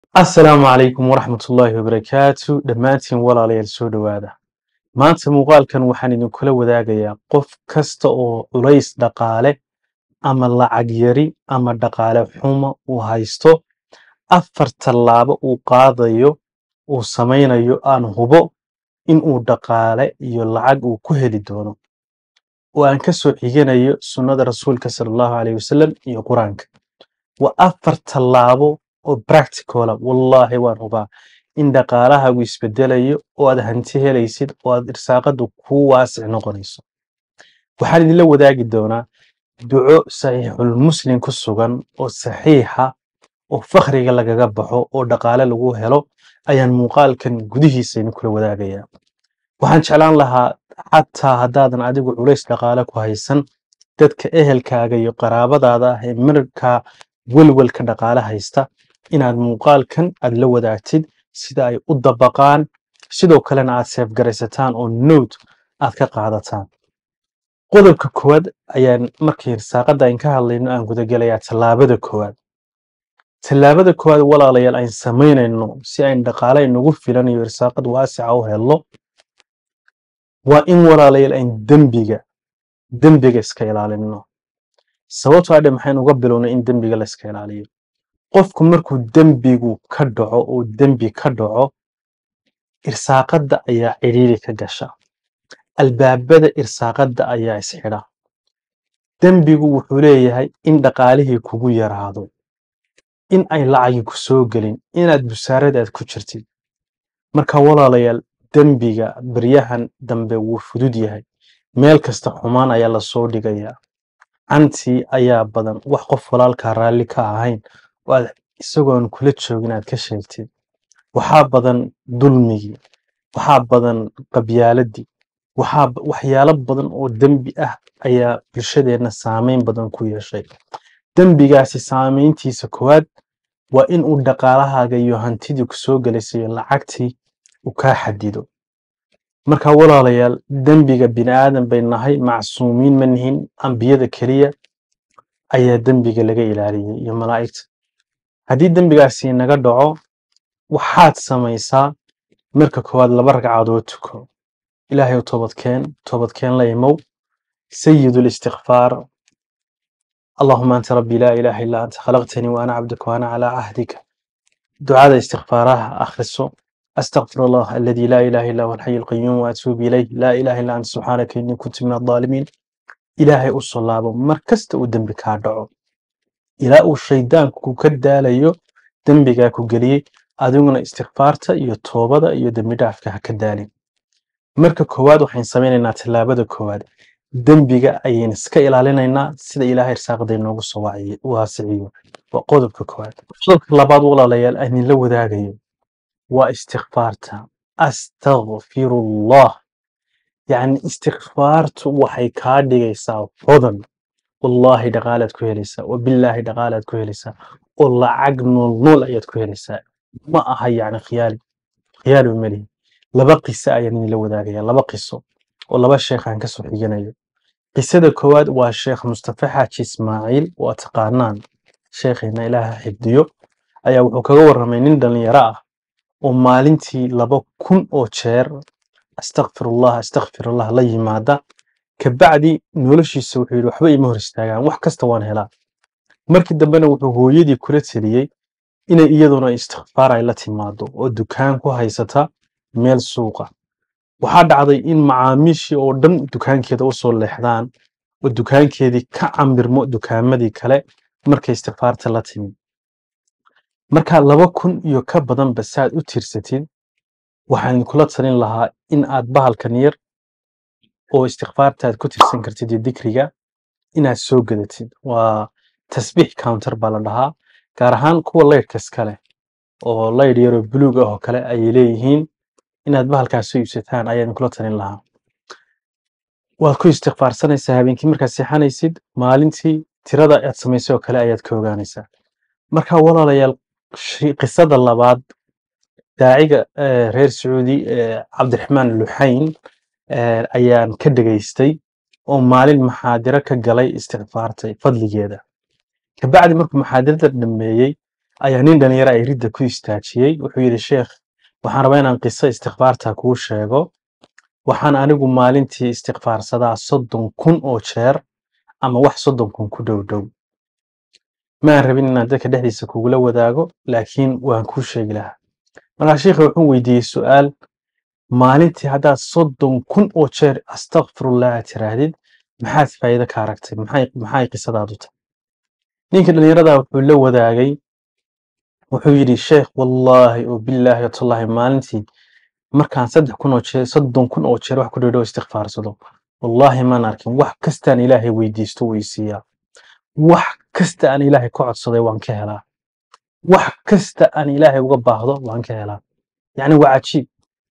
asalaamu calaykum waraxmatullaahi wabarakaatu dhammaantiin walaalayaal soo dhowaada maanta muuqaalkan waxaan idinkula wadaagayaa qof kasta oo culays dhaqaale ama lacag yari ama dhaqaale xumo uu haysto afar tallaabo uu qaadayo uu samaynayo aan hubo inuu dhaqaale iyo lacag uu ku heli doono oo aan ka soo xiganayo sunnada rasuulka sala allahu caleyhi wasalam iyo qur-aanka waa afar tallaabo oo practicola wallaahi waan hubaa in dhaqaalahaagu isbedelayo oo aad hanti helaysid oo aad irsaaqadu kuu waasic noqonayso waxaan idinla wadaagi doonaa duco saxiixul muslim ku sugan oo saxiixa oo fakhriga lagaga baxo oo dhaqaale lagu helo ayaan muuqaalkan gudihiisa idinkula wadaagayaa waxaan jeclaan lahaa xataa haddaadan adigu culays dhaqaale ku haysan dadka ehelkaaga iyo qaraabadaada ah ee markaa welwelka dhaqaale haysta inaad muuqaalkan aad la wadaagtid sida ay u dabaqaan sidoo kalena aad seefgaraysataan oo note aad ka qaadataan qodobka koowaad ayaan markii irsaaqada ayn ka hadlayno aan gudagelayaa tallaabada koowaad tallaabada koowaad walaalayaal ayn samaynayno si ayn dhaqaale inagu filan iyo irsaaqad waasica u helno waa in walaalayaal ayn dembiga dembiga iska ilaalino sababtoo adhe maxayn uga bilownay in dembiga la iska ilaaliyo qofku markuu dembigu ka dhaco oo dembi ka dhaco irsaaqadda ayaa cidhiiri ka gasha albaabada irsaaqadda ayaa isxidha dembigu wuxuu leeyahay in dhaqaalihii kugu yaraado in ay lacagi ku soo gelin inaad busaaradaad ku jirtid marka walaalayaal dembiga baryahan dambe wuu fudud yahay meel kasta xumaan ayaa lasoo dhigayaa cantii ayaa badan wax qof walaalkaa raalli ka ahayn oo aad isagoon kula joogin aad ka sheegtid waxaa badan dulmigii waxaa badan qabyaaladii waxaa waxyaalo badan oo dembi ah ayaa bulshadeenna saameyn badan ku yeeshay dembigaasi saameyntiisa koowaad waa in uu dhaqaalahaaga iyo hantidii ku soo gelaysay lacagtii uu kaa xadido marka walaalayaal dembiga bini aadan bay nahay macsuumiin ma nihin ambiyada keliya ayaa dembiga laga ilaaliyey iyo malaa'igta haddii dembigaasi naga dhaco waxaad samaysaa marka koowaad laba ragcadood tuko ilaahay u toobadkeen toobadkeen la imow sayid listikfaar allahuma anta rabbi laa ilaaha illaa anta khalaqtanii wa ana cabduka wa ana calaa cahdika ducada istikfaaraha akhriso أستغفر الله الذي لا إله إلا هو الحي القيوم وأتوب إليه لا إله إلا أنت سبحانك إني كنت من الظالمين إلهي أصلابه مركزت ودنبك هادعو إلى الشيطان كو كداليو دنبك كو قلي أدوغنا استغفارتا إيو توبدا إيو دنبي دافك هكدالي مركا كواد وحين سمينينا تلابدا كواد دنبك أيين اسكا إلالينينا سيدا إلهي رساق دينو وصواعي واسعيو وقودبك كواد قودبك لباد ولا ليال أهني لو ذاقيو waa istikfaarta astakfirullah yacni istikfaartu waxay kaa dhigaysaa hodan wallaahi dhaqaalaad ku helaysaa wabillaahi dhaqaalaad ku helaysaa oo lacag nool nool ayaad ku helaysaa ma aha yacni khiyaali khiyaali malihi laba qiso ayaan idinla wadaagaya laba qiso oo laba sheekh aan kasoo xiganayo qisada koowaad waa sheekh mustafa xaaji ismaaciil waa taqaanaan sheekheena ilaaha xifdiyo ayaa wuxuu kaga warramay nin dhalinyaro ah oo maalintii laba kun oo jeer astakfirullah astakfirullah la yimaada kabacdi noloshiisa wuxuu yidhi waxba ima hor istaagaan wax kasta waan helaa markii dambena wuxuu hooyadii kula teliyey inay iyaduna istikfaar ay la timaado oo dukaan ku haysata meel suuqa waxaa dhacday in macaamiishii oo dhan dukaankeeda usoo leexdaan oo dukaankeedii ka camirmo dukaamadii kale markay istikfaarta la timi markaa laba kun iyo ka badanba saaad u tirsatid waxaan kula talin lahaa in aad bahalkan yar oo istikfaartaad ku tirsan kartid iyo dikriga inaad soo gadatid waa tasbiix counter baa la dhahaa gaar ahaan kuwa laydhka iskale oo laydh yaroo buluug ah oo kale ayay leeyihiin inaad bahalkaas soo iibsataan ayaan kula talin lahaa waad ku istikfaarsanaysaa habeenkii markaad seexanaysid maalintii tirada aad samaysay oo kale ayaad ka ogaanaysaa marka walaalayaal qisada labaad daaciga reer sacuudi cabdiraxmaan luxayn ayaan ka dhegaystay oo maalin maxaadiro ka galay istikfaartay fadligeeda kabacdi markuu maxaadirada dhameeyey ayaa nin dhalinyaro ay ridda ku istaajiyey wuxuu yidhi sheekh waxaan rabaa inaan qiso istikfaarta kuu sheego waxaan anigu maalintii istikfaarsadaa soddon kun oo jeer ama wax soddon kun ku dhow dhow maan rabin inaan dadka dhexdiisa kugula wadaago laakiin waan kuu sheegi lahaa markaa sheikha wuxuu weydiiyey su'aal maalintii haddaad soddon kun oo jeer astakfirullah aad tiraahdid maxaad faa'iido ka aragtay maxay maxay qisadaadu tahay ninka dhalinyarada wuxuu la wadaagay wuxuu yidhi sheekh wallaahi oo billaahi watallahi maalintii markaan saddex kun oo jeer soddon kun oo jeer wax ku dhow dhow istikfaarsado wallaahi maan arkin wax kastaan ilaahay weydiisto wuu i siiyaa wax kasta aan ilaahay ka codsaday waan ka helaa wax kasta aan ilaahay uga baahdo waan ka helaa yacni waa cajiib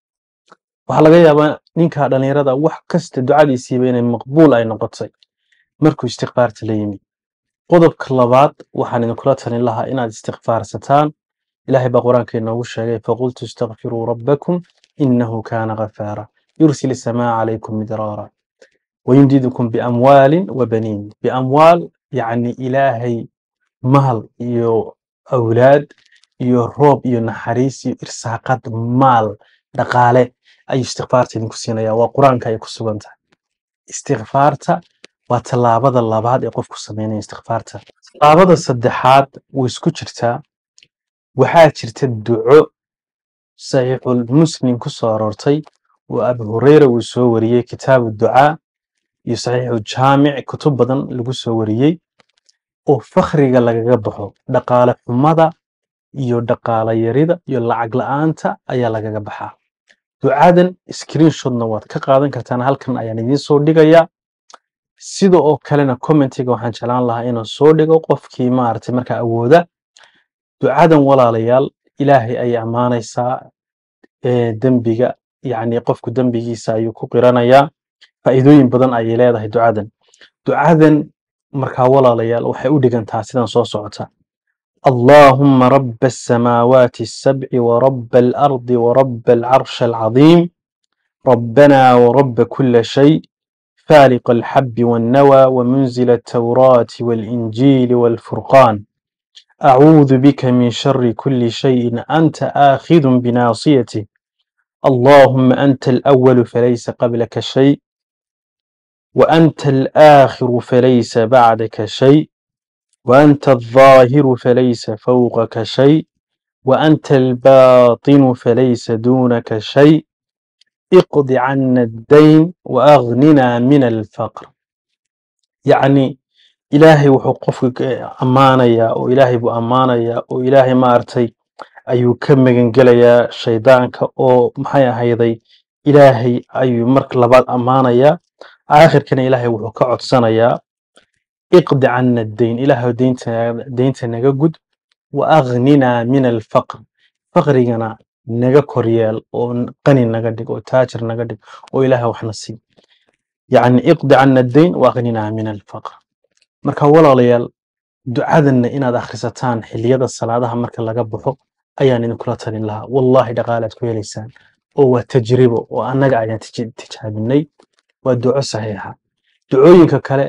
waxaa laga yaabaa ninka dhalinyarada wax kasta ducadiisiiba inay maqbuul ay noqotay markuu istikfaarta la yimi qodobka labaad waxaan idinkula talin lahaa inaad istikfaarsataan ilaahay baa qur-aanka inoogu sheegay faqultu istakfiruu rabbakum inahu kaana ghafaara yursil isamaa calaykum midraara wayumdidukum biamwaalin wabaniin biamwaal yacni ilaahay mahal iyo awlaad iyo roob iyo naxariis iyo irsaaqad maal dhaqaale ayuu istikfaarta idinku siinaya waa qur-aanka ay ku sugan tahay istikfaarta waa tallaabada labaad ee qofku sameynaya istikfaarta tallaabada saddexaad way isku jirtaa waxaa jirta duco saxiixul muslim ku soo aroortay oo abu hureyra uu soo wariyey kitaabu ducaa iyo saxiixu jaamic kutub badan lagu soo wariyey oo fakhriga lagaga baxo dhaqaale xumada iyo dhaqaale yarida iyo lacag la'aanta ayaa lagaga baxaa ducadan screenshotna waad ka qaadan kartaan halkan ayaan idiin soo dhigayaa sida oo kalena commentiga waxaan jeclaan lahaa inaan soo dhigo qofkii maaragtay markaa awooda ducadan walaalayaal ilaahay ayay ammaanaysaa ee dembiga yacni qofku dembigiisa ayuu ku qiranayaa faa'iidooyin badan ayay leedahay ducadan ducadan markaa walaalayaal waxay u dhigantaa sidan soo socota اللهم رب السماوات السبع ورب الأرض ورب العرش العظيم ربنا ورب كل شيء فالق الحب والنوى ومنزل التوراة والإنجيل والفرقان أعوذ بك من شر كل شيء أنت آخذ بناصيته اللهم أنت الأول فليس قبلك شيء وأنت الآخر فليس بعدك شيء وأنت الظاهر فليس فوقك شيء وأنت الباطن فليس دونك شيء اقض عنا الدين وأغننا من الفقر يعني إلهي wuxuu qofka ammaanayaa oo ilaahay buu ammaanayaa oo ilaahay maaragtay ayuu ka magan gelayaa shaydaanka oo maxay ahayday ilaahay ayuu marka labaad ammaanayaa aakhirkana ilaahay wuxuu ka codsanayaa iqdi cana dayn ilaahay deynta deynta naga gud wa agninaa min alfaqr faqrigana naga koryeel oo qani naga dhig oo taajir naga dhig oo ilaahay waxna sii yacni iqdi cana dayn wa agninaa min alfaqr marka walaalayaal ducadanna inaad akhrisataan xilliyada salaadaha marka laga baxo ayaan idinkula talin lahaa wallahi dhaqaalaad ku helaysaan oo waa tajribo oo annaga ayaan tij- tijaabinay waa duco saxiixa ducooyinka kale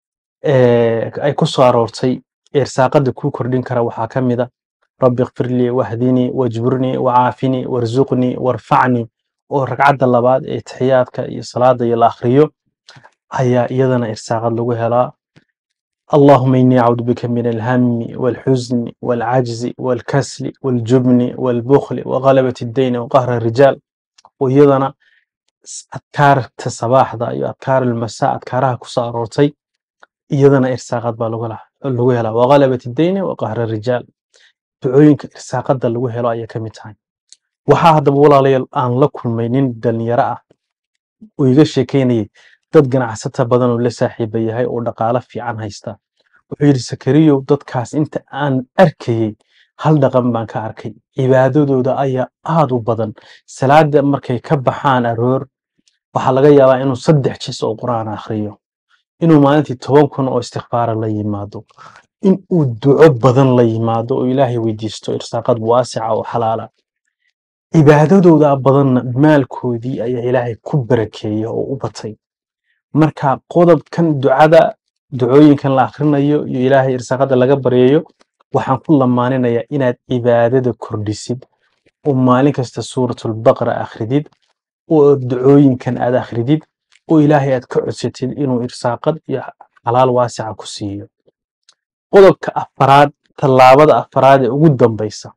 ee ay ku soo aroortay irsaaqada kuu kordhin kara waxaa ka mid a rabbi ikfir lii wahdinii wajburnii wacaafini warzuqnii warfacnii oo ragcadda labaad ee taxiyaadka iyo salaada iyo la akhriyo ayaa iyadana irsaaqad lagu helaa اللهم إني أعوذ بك من الهم والحزن والعجز والكسل والجبن والبخل وغلبة الدين وقهر الرجال ويضنا أذكار الصباح ذا أذكار المساء أذكارها كسا أرورتي iyadana irsaaqad baa lagu laha- lagu helaa waqalabati dayni wa qahra rijaal ducooyinka irsaaqada lagu helo ayay ka mid tahay waxaa haddaba walaalayaal aan la kulmay nin dhalinyaro ah oo iga sheekeynayay dad ganacsata badan oo la saaxiiba yahay oo dhaqaalo fiican haysta wuxuu yidhi sakariyow dadkaas inta aan arkayey hal dhaqan baan ka arkay cibaadadooda ayaa aad u badan salaada markay ka baxaan aroor waxaa laga yaabaa inuu saddex jis oo qur'aan akhriyo inuu maalintii toban kun oo istikfaara la yimaado in uu duco badan la yimaado oo ilaahay weydiisto irsaaqad waasica oo xalaala cibaadadooda badanna maalkoodii ayaa ilaahay ku barakeeya oo u batay marka qodobkan ducada ducooyinkan la akhrinayo iyo ilaahay irsaaqada laga baryayo waxaan ku lamaaninayaa inaad cibaadada kordhisid oo maalin kasta suuratulbaqara akhridid oo ducooyinkan aad akhridid oo ilaahay aad ka codsatid inuu irsaaqad iyo xalaal waasica ku siiyo qodobka afaraad tallaabada afaraad ee ugu dambaysa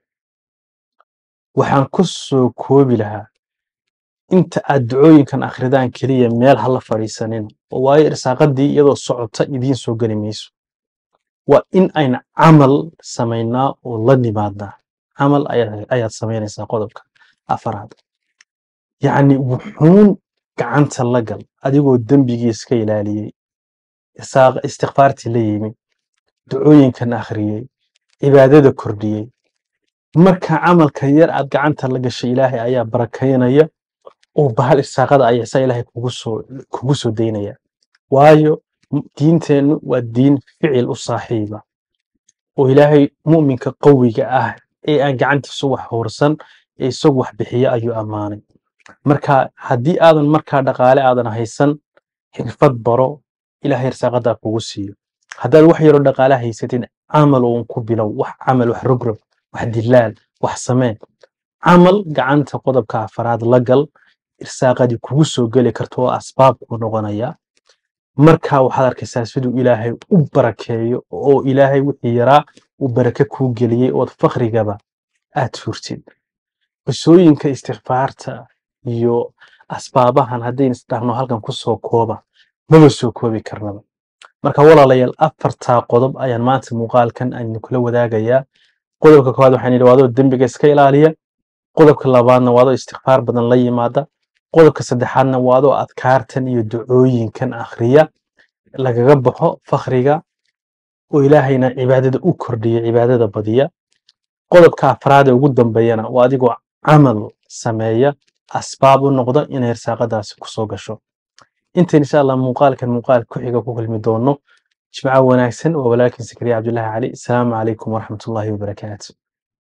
waxaan ku soo koobi lahaa inta aad ducooyinkan akhridaan keliya meel ha la fadhiisanina oo waayo irsaaqadii iyadoo socota idiin soo geli mayso waa in ayna camal samaynaa oo la nimaadnaa camal ayaad ayaad samaynaysaa qodobka afaraad yacni wuxuun gacanta la gal adigoo dembigii iska ilaaliyey isaaq- istikfaartii la yimi ducooyinkan akhriyey cibaadada kordhiyey marka camalka yar aad gacanta la gashay ilaahay ayaa barakaynaya oo bahal irsaaqada ayaa saa ilaahay kugu soo kugu soo daynaya waayo m- diinteennu waa diin ficil u saaxiiba oo ilaahay mu'minka qawiga ah ee aan gacantiisu wax hoorsan ee isagu wax bixiya ayuu ammaanay marka haddii aadan markaa dhaqaale aadan haysan xirfad baro ilaahay irsaaqadaa kugu siiyo haddaad wax yaroo dhaqaale haysatin camal uun ku bilow wax camal wax rogrog wax dilaal wax samee camal gacanta qodobka afaraad la gal irsaaqadii kugu soo geli karto oo asbaab kuu noqonaya marka waxaad arkaysaa siduu ilaahay u barakeeyo oo ilaahay wixii yaraa uu barake kuu geliyey ood fakrigaba aad furtid qisooyinka istikfaarta iyo asbaabahan haddaynu isdhahno halkan ku soo kooba maba soo koobi karnaba marka walaalayaal afartaa qodob ayaan maanta muuqaalkan aynu kula wadaagayaa qodobka koowaad waxaan yidhi waadoo dembiga iska ilaaliya qodobka labaadna waadoo istikfaar badan la yimaada qodobka saddexaadna waadoo adkaartan iyo ducooyinkan akhriya lagaga baxo fakhriga oo ilaahayna cibaadada u kordhiya cibaadada badiya qodobka afraad ee ugu dambeeyana waa adigoo camal sameeya asbaab u noqda inay irsaaqadaasi kusoo gasho inta insha allah muuqaalkan muuqaal ku xiga ku kulmi doono jimco wanaagsan waa walaalkiin sakariya cabdullaahi cali asalaamu calaykum waraxmatullaahi wabarakaatu